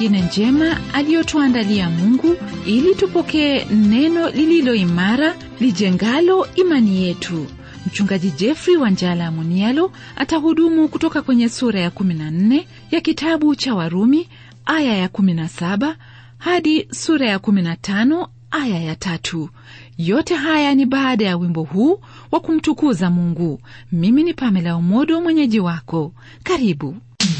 nyingine njema aliyotuandalia Mungu ili tupokee neno lililo imara lijengalo imani yetu. Mchungaji Jeffrey Wanjala Munialo atahudumu kutoka kwenye sura ya 14 ya kitabu cha Warumi aya ya 17 hadi sura ya 15 aya ya tatu. Yote haya ni baada ya wimbo huu wa kumtukuza Mungu. Mimi ni Pamela Omodo, mwenyeji wako. Karibu.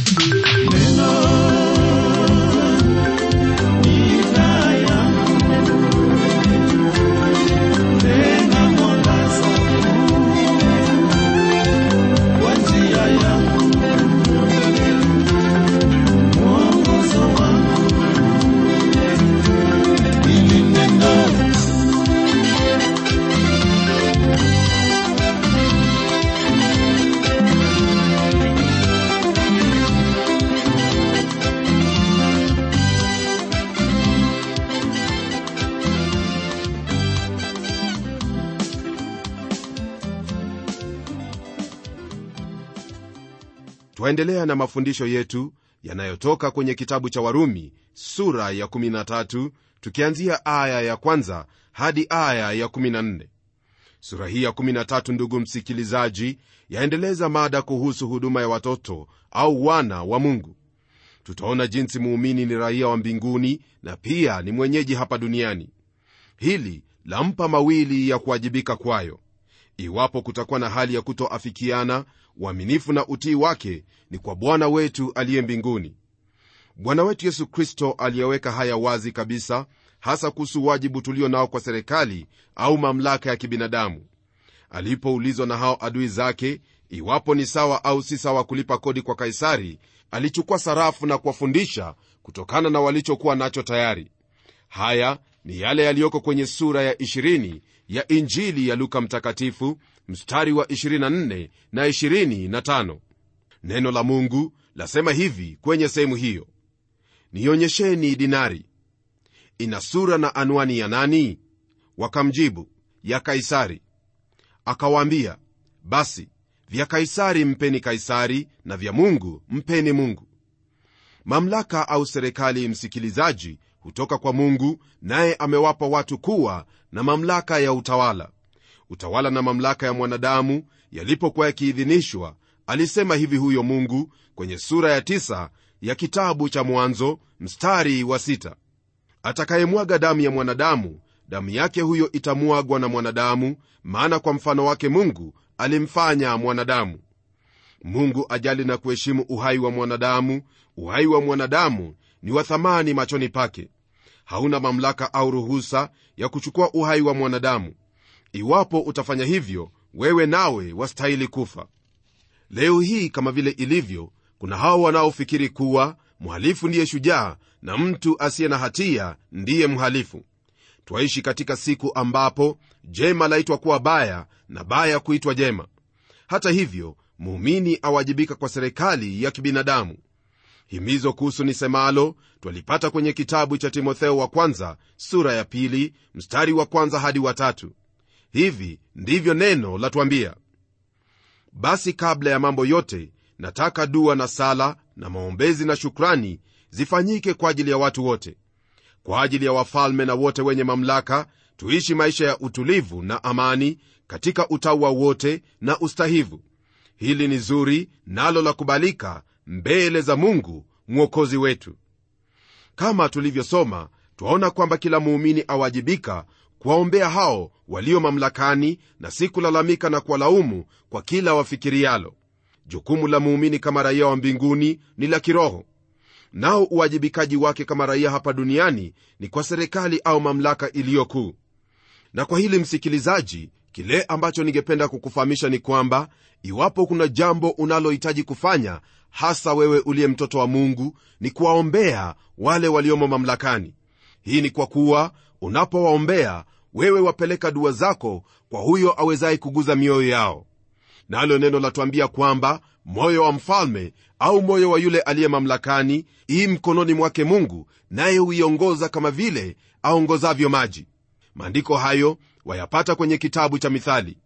twaendelea na mafundisho yetu yanayotoka kwenye kitabu cha warumi sura ya 13 tukianzia aya ya kwanza hadi aya ya 14 sura hii ya 13 ndugu msikilizaji yaendeleza mada kuhusu huduma ya watoto au wana wa mungu tutaona jinsi muumini ni raia wa mbinguni na pia ni mwenyeji hapa duniani hili lampa mawili ya kuwajibika kwayo iwapo kutakuwa na hali ya kutoafikiana uaminifu na utii wake ni kwa bwana wetu aliye mbinguni bwana wetu yesu kristo aliyeweka haya wazi kabisa hasa kuhusu wajibu tulio nao kwa serikali au mamlaka ya kibinadamu alipoulizwa na hao adui zake iwapo ni sawa au si sawa kulipa kodi kwa kaisari alichukua sarafu na kuwafundisha kutokana na walichokuwa nacho tayari haya ni yale yaliyoko kwenye sura ya 20 ya injili ya luka mtakatifu mstari wa 24 na 25 neno la mungu lasema hivi kwenye sehemu hiyo nionyesheni dinari ina sura na anwani ya nani wakamjibu ya kaisari akawaambia basi vya kaisari mpeni kaisari na vya mungu mpeni mungu mamlaka au serikali msikilizaji hutoka kwa mungu naye amewapa watu kuwa na mamlaka ya utawala utawala na mamlaka ya mwanadamu yalipokuwa yakiidhinishwa alisema hivi huyo mungu kwenye sura ya tisa ya kitabu cha mwanzo mstari wa sita atakayemwaga damu ya mwanadamu damu yake huyo itamwagwa na mwanadamu maana kwa mfano wake mungu alimfanya mwanadamu mungu ajali na kuheshimu uhai wa mwanadamu uhai wa mwanadamu ni wa thamani machoni pake hauna mamlaka au ruhusa ya kuchukua uhai wa mwanadamu iwapo utafanya hivyo wewe nawe wastahili kufa leo hii kama vile ilivyo kuna hao wanaofikiri kuwa mhalifu ndiye shujaa na mtu asiye na hatia ndiye mhalifu twaishi katika siku ambapo jema laitwa kuwa baya na baya kuitwa jema hata hivyo muumini awajibika kwa serikali ya kibinadamu himizo kuhusu nisemalo twalipata kwenye kitabu cha timotheo wa kwanza sura ya pili mstari wa kwanza hadi watatu hivi ndivyo neno latwambia basi kabla ya mambo yote nataka dua na sala na maombezi na shukrani zifanyike kwa ajili ya watu wote kwa ajili ya wafalme na wote wenye mamlaka tuishi maisha ya utulivu na amani katika utaua wote na ustahivu hili ni zuri nalo la kubalika mbele za mungu mwokozi wetu kama tulivyosoma twaona kwamba kila muumini awajibika kuwaombea hao walio mamlakani na si kulalamika na kuwalaumu kwa kila wafikirialo jukumu la muumini kama raia wa mbinguni ni la kiroho nao uwajibikaji wake kama raia hapa duniani ni kwa serikali au mamlaka iliyo kuu na kwa hili msikilizaji kile ambacho ningependa kukufahamisha ni kwamba iwapo kuna jambo unalohitaji kufanya hasa wewe uliye mtoto wa mungu ni kuwaombea wale waliomo mamlakani hii ni kwa kuwa unapowaombea wewe wapeleka dua zako kwa huyo awezaye kuguza mioyo yao nalo neno latwambia kwamba moyo wa mfalme au moyo wa yule aliye mamlakani ii mkononi mwake mungu naye huiongoza kama vile aongozavyo maji maandiko hayo wayapata kwenye kitabu cha mithali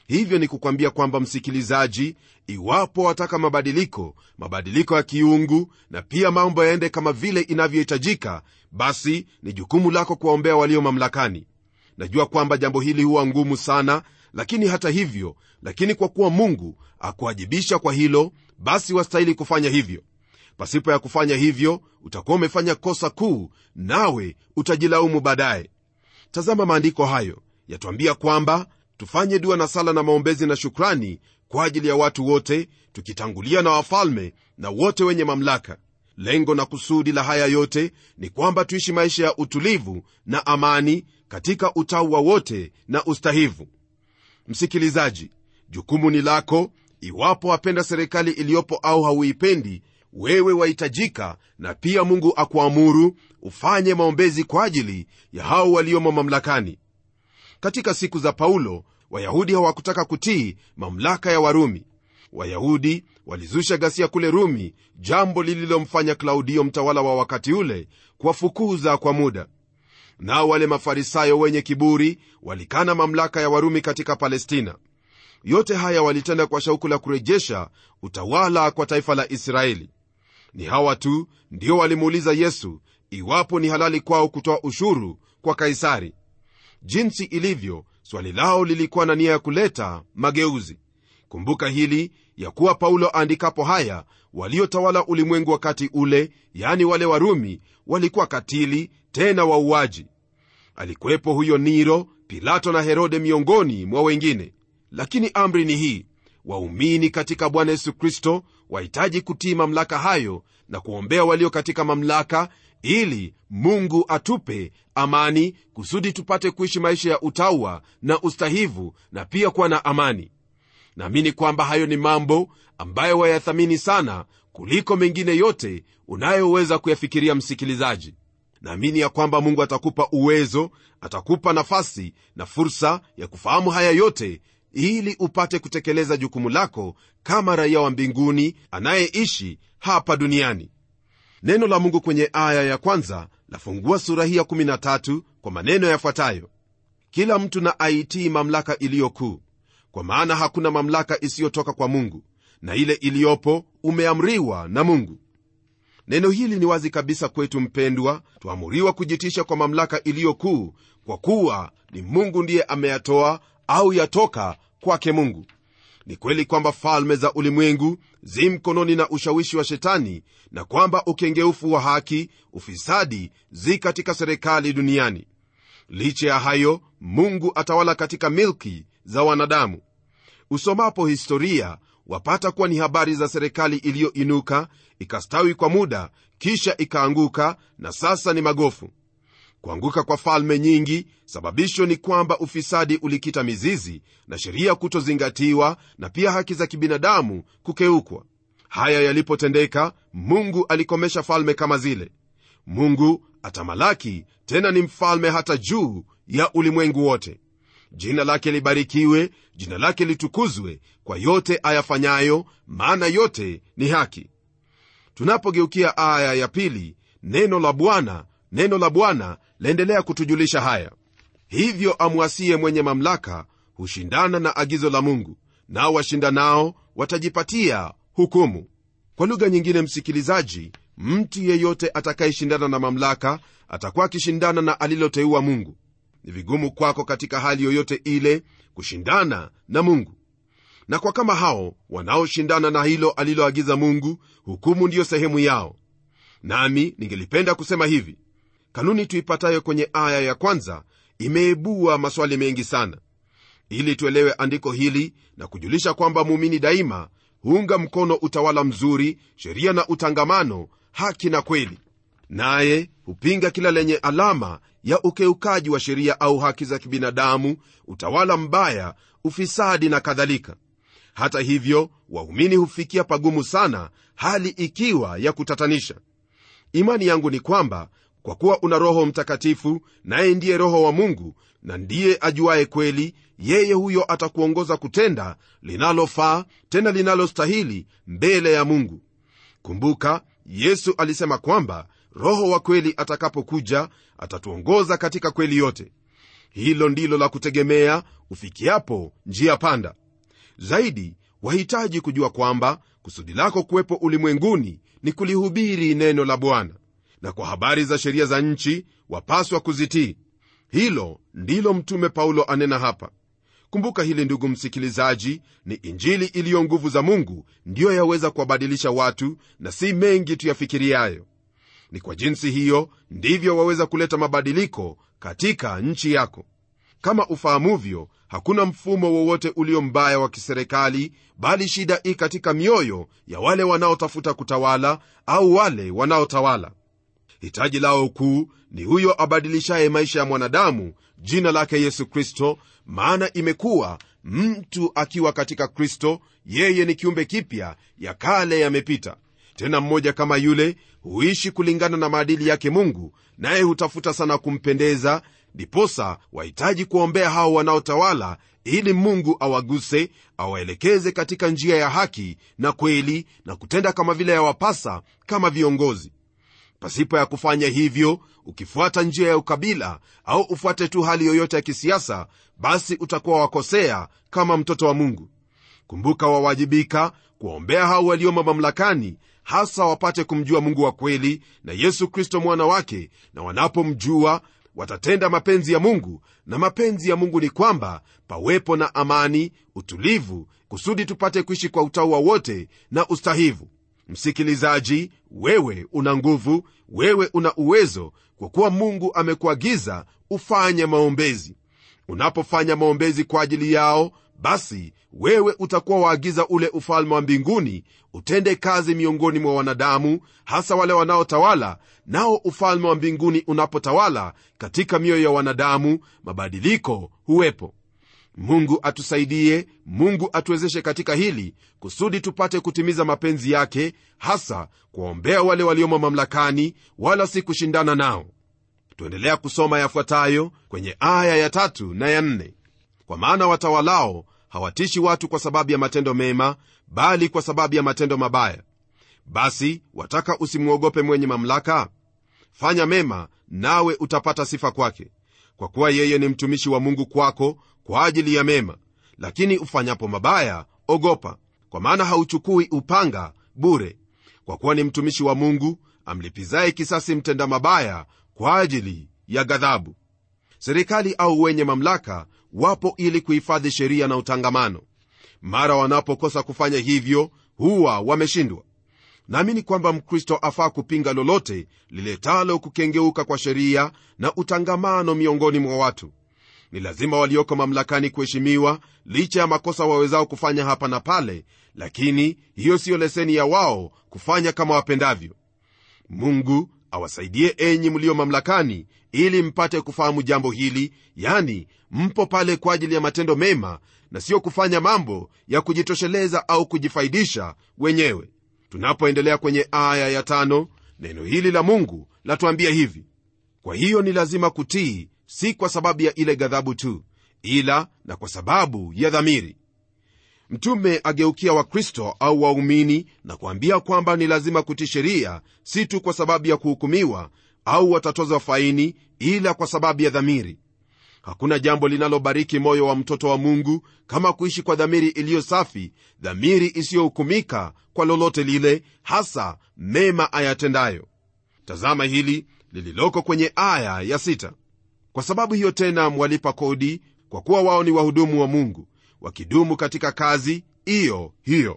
hivyo ni kukwambia kwamba msikilizaji iwapo wataka mabadiliko mabadiliko ya kiungu na pia mambo yaende kama vile inavyohitajika basi ni jukumu lako kuwaombea walio mamlakani najua kwamba jambo hili huwa ngumu sana lakini hata hivyo lakini kwa kuwa mungu akuajibisha kwa hilo basi wastahili kufanya hivyo pasipo ya kufanya hivyo utakuwa umefanya kosa kuu nawe utajilaumu baadaye tazama maandiko hayo yatwambia kwamba tufanye dua na sala na maombezi na shukrani kwa ajili ya watu wote tukitangulia na wafalme na wote wenye mamlaka lengo na kusudi la haya yote ni kwamba tuishi maisha ya utulivu na amani katika utaua wote na ustahivu msikilizaji jukumu ni lako iwapo wapenda serikali iliyopo au hauipendi wewe wahitajika na pia mungu akuamuru ufanye maombezi kwa ajili ya hao waliomo mamlakani katika siku za paulo wayahudi hawakutaka kutii mamlaka ya warumi wayahudi walizusha ghasia kule rumi jambo lililomfanya klaudio mtawala wa wakati ule kuwafukuza kwa muda nao wale mafarisayo wenye kiburi walikana mamlaka ya warumi katika palestina yote haya walitenda kwa shauku la kurejesha utawala kwa taifa la israeli ni hawa tu ndio walimuuliza yesu iwapo ni halali kwao kutoa ushuru kwa kaisari jinsi ilivyo swali lao lilikuwa na nia ya kuleta mageuzi kumbuka hili ya kuwa paulo aandikapo haya waliotawala ulimwengu wakati ule yani wale warumi walikuwa katili tena wauaji alikuwepo huyo niro pilato na herode miongoni mwa wengine lakini amri ni hii waumini katika bwana yesu kristo wahitaji kutii mamlaka hayo na kuombea walio katika mamlaka ili mungu atupe amani kusudi tupate kuishi maisha ya utaua na ustahivu na pia kuwa na amani naamini kwamba hayo ni mambo ambayo wayathamini sana kuliko mengine yote unayoweza kuyafikiria msikilizaji naamini ya kwamba mungu atakupa uwezo atakupa nafasi na fursa ya kufahamu haya yote ili upate kutekeleza jukumu lako kama raia wa mbinguni anayeishi hapa duniani neno la mungu kwenye aya ya kwanza lafungua sura hii ya 13 kwa maneno yafuatayo kila mtu na aitii mamlaka iliyo kuu kwa maana hakuna mamlaka isiyotoka kwa mungu na ile iliyopo umeamriwa na mungu neno hili ni wazi kabisa kwetu mpendwa tuamuriwa kujitisha kwa mamlaka iliyo kuu kwa kuwa ni mungu ndiye ameyatoa au yatoka kwake mungu ni kweli kwamba falme za ulimwengu zi mkononi na ushawishi wa shetani na kwamba ukengeufu wa haki ufisadi zi katika serikali duniani licha ya hayo mungu atawala katika milki za wanadamu usomapo historia wapata kuwa ni habari za serikali iliyoinuka ikastawi kwa muda kisha ikaanguka na sasa ni magofu kuanguka kwa falme nyingi sababisho ni kwamba ufisadi ulikita mizizi na sheria kutozingatiwa na pia haki za kibinadamu kukeukwa haya yalipotendeka mungu alikomesha falme kama zile mungu atamalaki tena ni mfalme hata juu ya ulimwengu wote jina lake libarikiwe jina lake litukuzwe kwa yote ayafanyayo maana yote ni haki tunapogeukia aya ya pili neno la bwana neno la bwana laendelea kutujulisha haya hivyo amwasie mwenye mamlaka hushindana na agizo la mungu nao washindanao watajipatia hukumu kwa lugha nyingine msikilizaji mtu yeyote atakayeshindana na mamlaka atakuwa akishindana na aliloteua mungu ni vigumu kwako katika hali yoyote ile kushindana na mungu na kwa kama hao wanaoshindana na hilo aliloagiza mungu hukumu ndiyo sehemu yao nami ningelipenda kusema hivi kanuni tuipatayo kwenye aya ya kwanza imeibua maswali mengi sana ili tuelewe andiko hili na kujulisha kwamba muumini daima huunga mkono utawala mzuri sheria na utangamano haki na kweli naye hupinga kila lenye alama ya ukeukaji wa sheria au haki za kibinadamu utawala mbaya ufisadi na kadhalika hata hivyo waumini hufikia pagumu sana hali ikiwa ya kutatanisha imani yangu ni kwamba kwa kuwa una roho mtakatifu naye ndiye roho wa mungu na ndiye ajuaye kweli yeye huyo atakuongoza kutenda linalofaa tena linalostahili mbele ya mungu kumbuka yesu alisema kwamba roho wa kweli atakapokuja atatuongoza katika kweli yote hilo ndilo la kutegemea ufikiapo njia panda zaidi wahitaji kujua kwamba kusudi lako kuwepo ulimwenguni ni kulihubiri neno la bwana na kwa habari za sheria za nchi wapaswa kuzitii hilo ndilo mtume paulo anena hapa kumbuka hili ndugu msikilizaji ni injili iliyo nguvu za mungu ndiyo yaweza kuwabadilisha watu na si mengi tuyafikiriayo ni kwa jinsi hiyo ndivyo waweza kuleta mabadiliko katika nchi yako kama ufahamuvyo hakuna mfumo wowote ulio mbaya wa kiserikali bali shida i katika mioyo ya wale wanaotafuta kutawala au wale wanaotawala hitaji lao kuu ni huyo abadilishaye maisha ya mwanadamu jina lake yesu kristo maana imekuwa mtu akiwa katika kristo yeye ni kiumbe kipya ya kale yamepita tena mmoja kama yule huishi kulingana na maadili yake mungu naye hutafuta sana kumpendeza ndiposa wahitaji kuombea hao wanaotawala ili mungu awaguse awaelekeze katika njia ya haki na kweli na kutenda kama vile yawapasa kama viongozi pasipo ya kufanya hivyo ukifuata njia ya ukabila au ufuate tu hali yoyote ya kisiasa basi utakuwa wakosea kama mtoto wa mungu kumbuka wawajibika kuwaombea hao waliomo mamlakani hasa wapate kumjua mungu wa kweli na yesu kristo mwana wake na wanapomjua watatenda mapenzi ya mungu na mapenzi ya mungu ni kwamba pawepo na amani utulivu kusudi tupate kuishi kwa utaua wote na ustahivu msikilizaji wewe una nguvu wewe una uwezo kwa kuwa mungu amekuagiza ufanye maombezi unapofanya maombezi kwa ajili yao basi wewe utakuwa waagiza ule ufalme wa mbinguni utende kazi miongoni mwa wanadamu hasa wale wanaotawala nao ufalme wa mbinguni unapotawala katika mioyo ya wanadamu mabadiliko huwepo mungu atusaidie mungu atuwezeshe katika hili kusudi tupate kutimiza mapenzi yake hasa kuwaombea wale waliomo mamlakani wala si kushindana nao tuendelea kusoma yafuatayo kwenye aya ya tatu na ya nne kwa maana watawalao hawatishi watu kwa sababu ya matendo mema bali kwa sababu ya matendo mabaya basi wataka usimwogope mwenye mamlaka fanya mema nawe utapata sifa kwake kwa kuwa yeye ni mtumishi wa mungu kwako kwa ajili ya mema lakini ufanyapo mabaya ogopa kwa maana hauchukui upanga bure kwa kuwa ni mtumishi wa mungu amlipizaye kisasi mtenda mabaya kwa ajili ya ghadhabu serikali au wenye mamlaka wapo ili kuhifadhi sheria na utangamano mara wanapokosa kufanya hivyo huwa wameshindwa naamini kwamba mkristo afaa kupinga lolote liletalo kukengeuka kwa sheria na utangamano miongoni mwa watu ni lazima walioko mamlakani kuheshimiwa licha ya makosa wawezao kufanya hapa na pale lakini hiyo siyo leseni ya wao kufanya kama wapendavyo mungu awasaidie enyi mlio mamlakani ili mpate kufahamu jambo hili yani mpo pale kwa ajili ya matendo mema na siyo kufanya mambo ya kujitosheleza au kujifaidisha wenyewe tunapoendelea kwenye aya ya tano neno hili la mungu latuambia hivi kwa hiyo ni lazima kutii si kwa sababu ya ile ghadhabu tu ila na kwa sababu ya dhamiri mtume ageukia wakristo au waumini na kuambia kwamba ni lazima kutii sheria si tu kwa sababu ya kuhukumiwa au watatozwa faini ila kwa sababu ya dhamiri hakuna jambo linalobariki moyo wa mtoto wa mungu kama kuishi kwa dhamiri iliyo safi dhamiri isiyohukumika kwa lolote lile hasa mema ayatendayo tazama hili lililoko kwenye aya ya sita. kwa sababu hiyo tena mwalipa kodi kwa kuwa wao ni wahudumu wa mungu wakidumu katika kazi iyo hiyo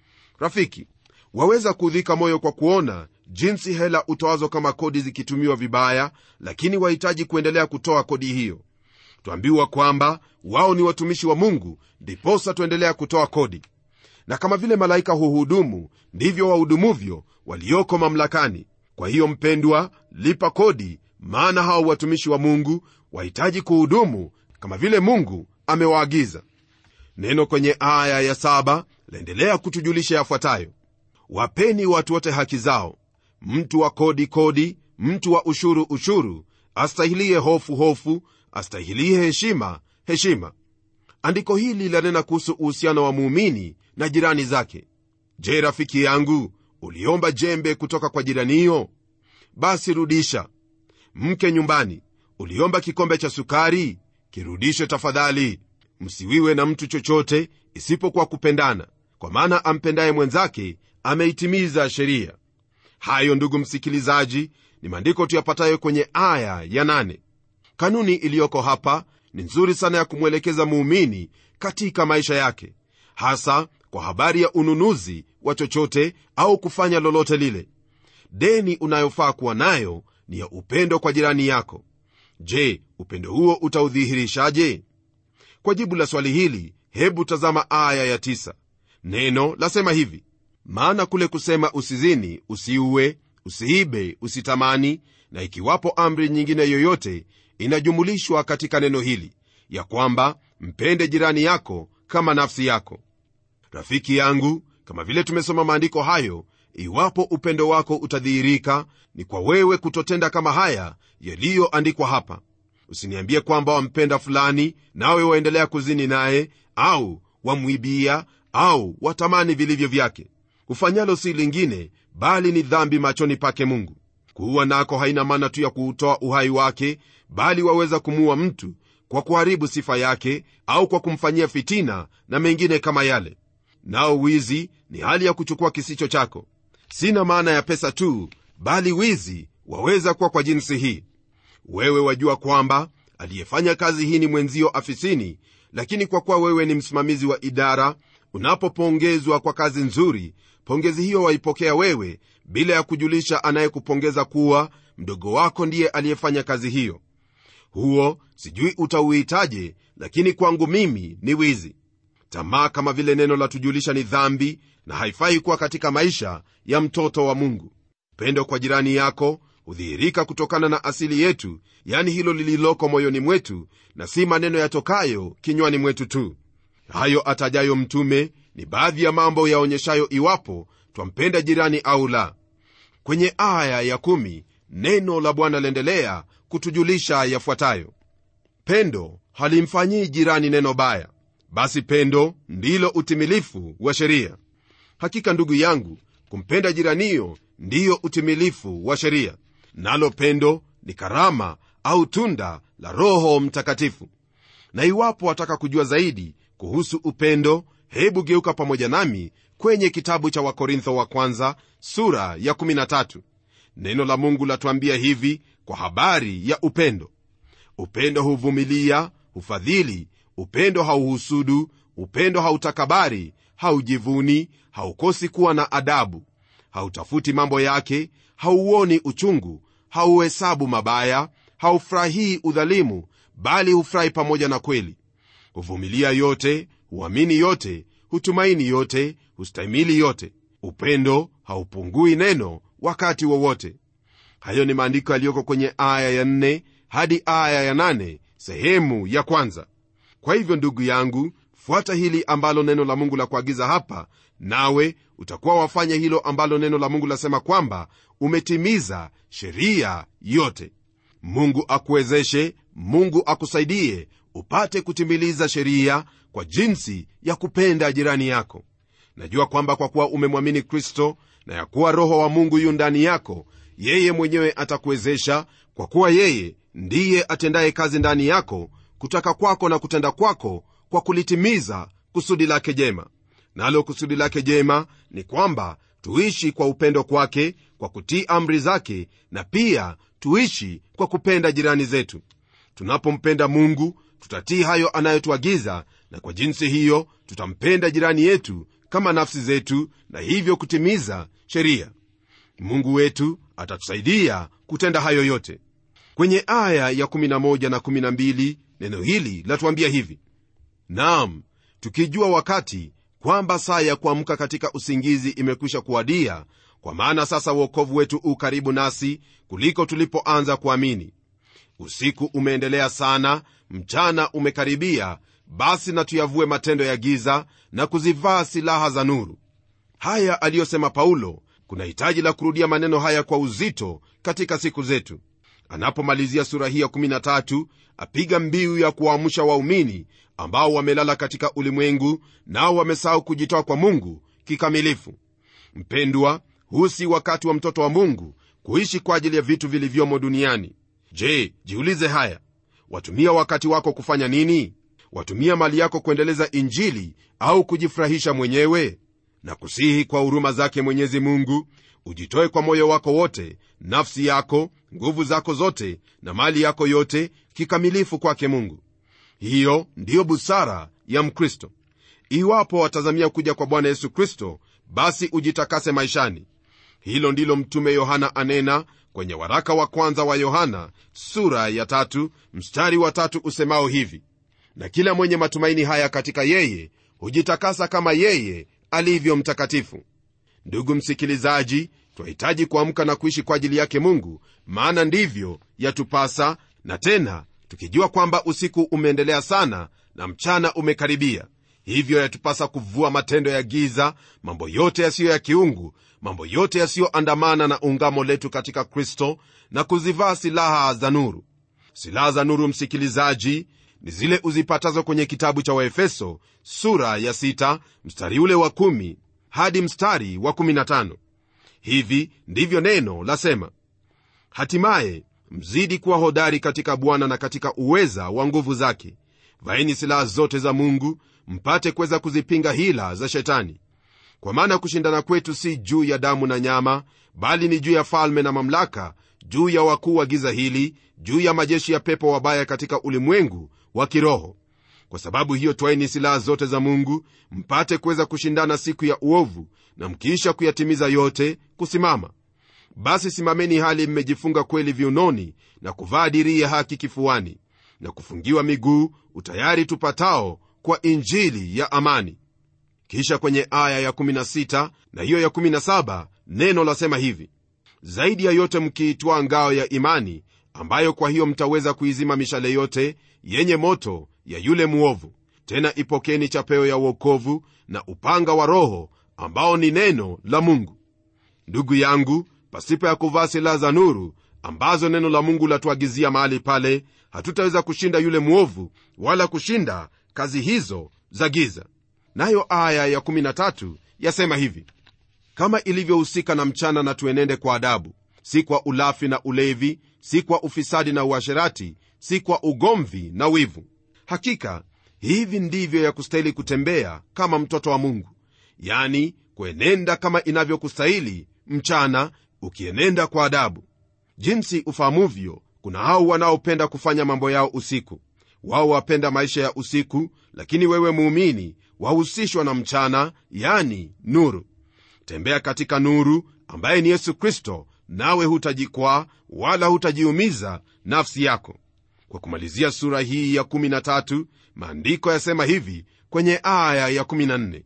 rafiki waweza kuudhika moyo kwa kuona jinsi hela utoazo kama kodi zikitumiwa vibaya lakini wahitaji kuendelea kutoa kodi hiyo twambiwa kwamba wao ni watumishi wa mungu ndiposa tuendelea kutoa kodi na kama vile malaika huhudumu ndivyo wahudumuvyo walioko mamlakani kwa hiyo mpendwa lipa kodi maana hao watumishi wa mungu wahitaji kuhudumu kama vile mungu amewaagiza neno kwenye aya ya saba laendelea kutujulisha yafuatayo wapeni watu wote haki zao mtu wa kodi kodi mtu wa ushuru ushuru astahilie hofu hofu astahilie heshima heshima andiko hili lanena kuhusu uhusiano wa muumini na jirani zake je rafiki yangu uliomba jembe kutoka kwa jiraniyo basi rudisha mke nyumbani uliomba kikombe cha sukari kirudishe tafadhali msiwiwe na mtu chochote isipokuwa kupendana kwa maana ampendaye mwenzake ameitimiza sheria hayo ndugu msikilizaji ni maandiko tuyapatayo kwenye aya ya nane. kanuni iliyoko hapa ni nzuri sana ya kumwelekeza muumini katika maisha yake hasa kwa habari ya ununuzi wa chochote au kufanya lolote lile deni unayofaa kuwa nayo ni ya upendo kwa jirani yako je upendo huo utaudhihirishaje kwa jibu la swali hili hebu tazama aya ya tisa. neno lasema hivi maana kule kusema usizini usiue usiibe usitamani na ikiwapo amri nyingine yoyote inajumulishwa katika neno hili ya kwamba mpende jirani yako kama nafsi yako rafiki yangu kama vile tumesoma maandiko hayo iwapo upendo wako utadhihirika ni kwa wewe kutotenda kama haya yaliyoandikwa hapa usiniambie kwamba wampenda fulani nawe waendelea kuzini naye au wamwibia au watamani vilivyo vyake ufanyalo si lingine bali ni dhambi machoni pake mungu kuua nako haina maana tu ya kuutoa uhai wake bali waweza kumuua mtu kwa kuharibu sifa yake au kwa kumfanyia fitina na mengine kama yale nao wizi ni hali ya kuchukua kisicho chako sina maana ya pesa tu bali wizi waweza kuwa kwa jinsi hii wewe wajua kwamba aliyefanya kazi hii ni mwenzio afisini lakini kwa kuwa wewe ni msimamizi wa idara unapopongezwa kwa kazi nzuri pongezi hiyo waipokea wewe bila ya kujulisha anayekupongeza kuwa mdogo wako ndiye aliyefanya kazi hiyo huo sijui utauhitaje lakini kwangu mimi ni wizi tamaa kama vile neno la tujulisha ni dhambi na haifai kuwa katika maisha ya mtoto wa mungu pendo kwa jirani yako hudhihirika kutokana na asili yetu yani hilo lililoko moyoni mwetu na si maneno yatokayo kinywani mwetu tu hayo atajayo mtume ni baadhi ya mambo yaonyeshayo iwapo twampenda jirani au la kwenye aya ya kumi, neno la bwana laendelea kutujulisha yafuatayo pendo halimfanyii jirani neno baya basi pendo ndilo utimilifu wa sheria hakika ndugu yangu kumpenda jiraniyo ndiyo utimilifu wa sheria nalo pendo ni karama au tunda la roho mtakatifu na iwapo wataka kujua zaidi kuhusu upendo hebu geuka pamoja nami kwenye kitabu cha wakorintho wa kwanza sura ya 13 neno la mungu latuambia hivi kwa habari ya upendo upendo huvumilia hufadhili upendo hauhusudu upendo hautakabari haujivuni haukosi kuwa na adabu hautafuti mambo yake hauoni uchungu hauhesabu mabaya haufurahii udhalimu bali hufurahi pamoja na kweli huvumilia yote huamini yote hutumaini yote hustahimili yote upendo haupungui neno wakati wowote hayo ni maandiko yaliyoko kwenye aya ya 4 hadi aya ya 8 sehemu ya kwanza kwa hivyo ndugu yangu fuata hili ambalo neno la mungu la kuagiza hapa nawe utakuwa wafanya hilo ambalo neno la mungu lasema kwamba umetimiza sheria yote mungu akuwezeshe mungu akusaidie upate kutimiliza sheria kwa jinsi ya kupenda jirani yako najua kwamba kwa kuwa umemwamini kristo na ya kuwa roho wa mungu yu ndani yako yeye mwenyewe atakuwezesha kwa kuwa yeye ndiye atendaye kazi ndani yako kutaka kwako na kutenda kwako kwa kulitimiza kusudi lake jema nalo kusudi lake jema ni kwamba tuishi kwa upendo kwake kwa kutii amri zake na pia tuishi kwa kupenda jirani zetu tunapompenda mungu tutatii hayo anayotuagiza na kwa jinsi hiyo tutampenda jirani yetu kama nafsi zetu na hivyo kutimiza sheria mungu wetu atatusaidia kutenda hayo yote kwenye aya ya 11 na 12 neno hili latuambia hivi naam tukijua wakati kwamba saa ya kuamka katika usingizi imekwisha kuwadia kwa maana sasa uokovu wetu u karibu nasi kuliko tulipoanza kuamini usiku umeendelea sana mchana umekaribia basi na tuyavue matendo ya giza na kuzivaa silaha za nuru haya aliyosema paulo kuna hitaji la kurudia maneno haya kwa uzito katika siku zetu anapomalizia sura hii ya 13 apiga mbiu ya kuwaamsha waumini ambao wamelala katika ulimwengu nao wamesahau kujitoa kwa mungu kikamilifu mpendwa huu si wakati wa mtoto wa mungu kuishi kwa ajili ya vitu vilivyomo duniani je jiulize haya watumia wakati wako kufanya nini watumia mali yako kuendeleza injili au kujifurahisha mwenyewe na kusihi kwa huruma zake mwenyezi mungu ujitoe kwa moyo wako wote nafsi yako nguvu zako zote na mali yako yote kikamilifu kwake mungu hiyo ndiyo busara ya mkristo iwapo watazamia kuja kwa bwana yesu kristo basi ujitakase maishani hilo ndilo mtume yohana anena kwenye waraka wa kwanza wa yohana sura ya tatu mstari wa tatu usemao hivi na kila mwenye matumaini haya katika yeye hujitakasa kama yeye alivyo mtakatifu ndugu msikilizaji twahitaji kuamka na kuishi kwa ajili yake mungu maana ndivyo yatupasa na tena tukijua kwamba usiku umeendelea sana na mchana umekaribia hivyo yatupasa kuvua matendo ya giza mambo yote yasiyo ya kiungu mambo yote yasiyoandamana na ungamo letu katika kristo na kuzivaa silaha za nuru silaha za nuru msikilizaji ni zile uzipatazo kwenye kitabu cha waefeso sura ya 6 mstari ule wa 1 hadi mstari wa 15 hivi ndivyo neno lasema hatimaye mzidi kuwa hodari katika bwana na katika uweza wa nguvu zake vaeni silaha zote za mungu mpate kuweza kuzipinga hila za shetani kwa maana kushindana kwetu si juu ya damu na nyama bali ni juu ya falme na mamlaka juu ya wakuu wa giza hili juu ya majeshi ya pepo wabaya katika ulimwengu wa kiroho kwa sababu hiyo twaeni silaha zote za mungu mpate kuweza kushindana siku ya uovu na mkiisha kuyatimiza yote kusimama basi simameni hali mmejifunga kweli viunoni na kuvaa dirii ya haki kifuani na kufungiwa miguu utayari tupatao kwa injili ya amani kisha kwenye aya ya16 na hiyo ya17 neno lasema hivi zaidi ya yote mkiitwaa ngao ya imani ambayo kwa hiyo mtaweza kuizima mishale yote yenye moto ya yule mwovu tena ipokeni chapeo ya uokovu na upanga wa roho ambao ni neno la mungu ndugu yangu pasipo ya kuvaa silaha za nuru ambazo neno la mungu latuagizia mahali pale hatutaweza kushinda yule mwovu wala kushinda kazi hizo za giza nayo aya ya13 yasema hivi kama ilivyohusika na mchana na tuenende kwa adabu si kwa ulafi na ulevi si kwa ufisadi na uasherati si kwa ugomvi na wivu hakika hivi ndivyo ya kustahili kutembea kama mtoto wa mungu yani kuenenda kama inavyokustahili mchana ukienenda kwa adabu jinsi ufahamuvyo kuna hao wanaopenda kufanya mambo yao usiku wao wapenda maisha ya usiku lakini wewe muumini wahusishwa na mchana yani nuru tembea katika nuru ambaye ni yesu kristo nawe hutajikwaa wala hutajiumiza nafsi yako kwa kumalizia sura hii ya 13 maandiko yasema hivi kwenye aya ya14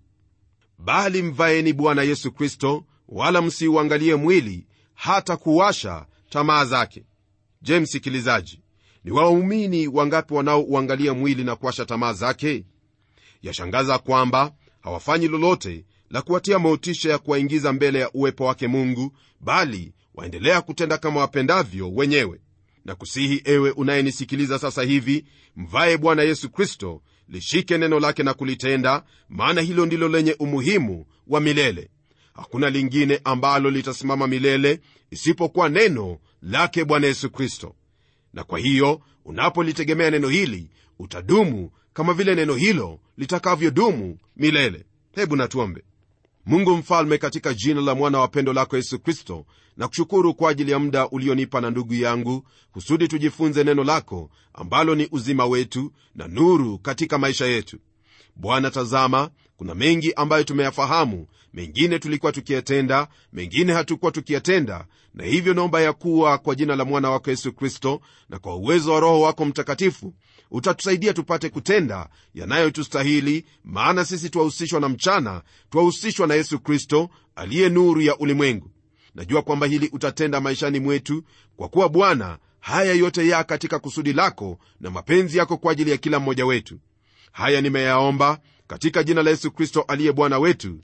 bali mvaeni bwana yesu kristo wala msiuangalie mwili hata kuwasha tamaa zake je msikilizaji ni waumini wangapi wanaouangalia mwili na kuwasha tamaa zake yashangaza kwamba hawafanyi lolote la kuwatia motisha ya kuwaingiza mbele ya uwepo wake mungu bali waendelea kutenda kama wapendavyo wenyewe na kusihi ewe unayenisikiliza sasa hivi mvaye bwana yesu kristo lishike neno lake na kulitenda maana hilo ndilo lenye umuhimu wa milele hakuna lingine ambalo litasimama milele isipokuwa neno lake bwana yesu kristo na kwa hiyo unapolitegemea neno hili utadumu kama vile neno hilo litakavyodumu milele hebu natuombe mungu mfalme katika jina la mwana wa pendo lako yesu kristo na kushukuru kwa ajili ya muda ulionipa na ndugu yangu kusudi tujifunze neno lako ambalo ni uzima wetu na nuru katika maisha yetu bwana tazama kuna mengi ambayo tumeyafahamu mengine tulikuwa tukiyatenda mengine hatukuwa tukiyatenda na hivyo naomba ya kuwa kwa jina la mwana wako yesu kristo na kwa uwezo wa roho wako mtakatifu utatusaidia tupate kutenda yanayotustahili maana sisi twahusishwa na mchana twahusishwa na yesu kristo aliye nuru ya ulimwengu najua kwamba hili utatenda maishani mwetu kwa kuwa bwana haya yote ya katika kusudi lako na mapenzi yako kwa ajili ya kila mmoja wetu haya nimeyaomba katika jina la yesu kristo aliye bwana wetu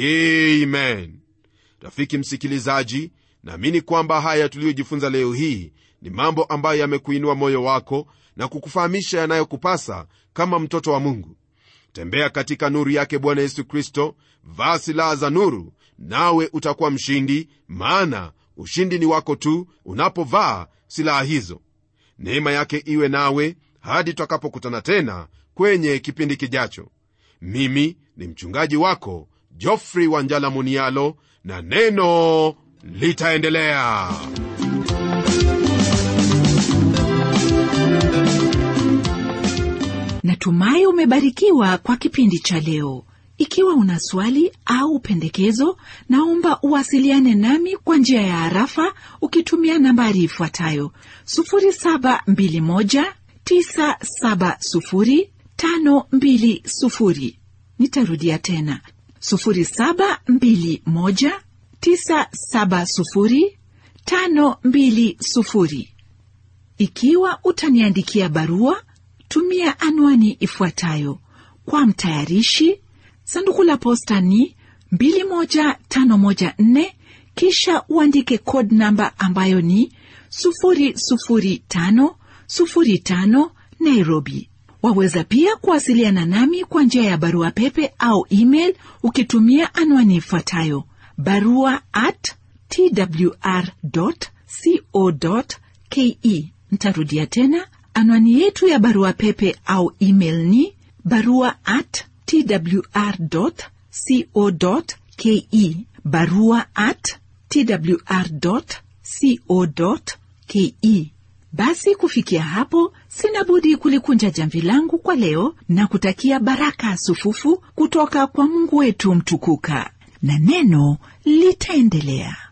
amen rafiki msikilizaji naamini kwamba haya tuliyojifunza leo hii ni mambo ambayo yamekuinua moyo wako na kukufahamisha yanayokupasa kama mtoto wa mungu tembea katika nuru yake bwana yesu kristo vaa silaha za nuru nawe utakuwa mshindi maana ushindi ni wako tu unapovaa silaha hizo neema yake iwe nawe hadi tutakapokutana tena kwenye kipindi kijacho mimi ni mchungaji wako jofrey wanjala munialo na neno litaendelea natumai umebarikiwa kwa kipindi cha leo ikiwa una swali au pendekezo naomba uwasiliane nami kwa njia ya harafa ukitumia nambari ifuatayo 721970520 nitarudia tena 721970520 ikiwa utaniandikia barua tumia anwani ifuatayo kwa mtayarishi sanduku la posta ni 21514 kisha uandike code namba ambayo ni 00505 nairobi waweza pia kuwasiliana nami kwa njia ya barua pepe au email ukitumia anwani ifuatayo barua at twr co ke ntarudia tena anwani yetu ya barua pepe au email ni barua at twr co ke barua at twr co ke basi kufikia hapo sina budi kulikunja jamvi langu kwa leo na kutakia baraka sufufu kutoka kwa mungu wetu mtukuka na neno litaendelea